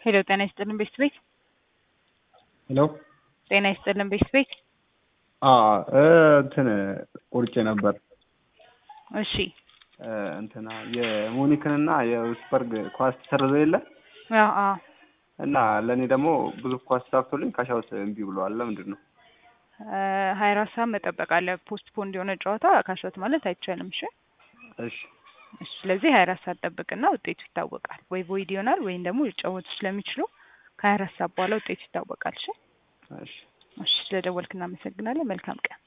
ሄሎ ጤና ይስጥልን ቤት ቤት ሄሎ ጤና ይስጥልን ቤት ቤት እንትን ቆርጬ ነበር እሺ እንትና የሙኒክንና የውስበርግ ኳስ ተሰርዞ የለ አዎ አዎ እና ለእኔ ደግሞ ብዙ ኳስ ተሳክቶልኝ ካሻውት እምቢ ብለዋል። ለምንድን ነው? ሀያ አራት ሰዓት መጠበቅ አለ። ፖስት ፖንድ የሆነ ጨዋታ ካሻውት ማለት አይቻልም። እሺ እሺ እሺ። ስለዚህ ሀያ አራት ሰዓት ጠብቅና ውጤቱ ይታወቃል። ወይ ቮይድ ይሆናል ወይም ደግሞ ሊጫወቱ ስለሚችሉ ከሀያ አራት ሰዓት በኋላ ውጤቱ ይታወቃል። እሺ እሺ እሺ። ስለደወልክ እናመሰግናለን። መልካም ቀን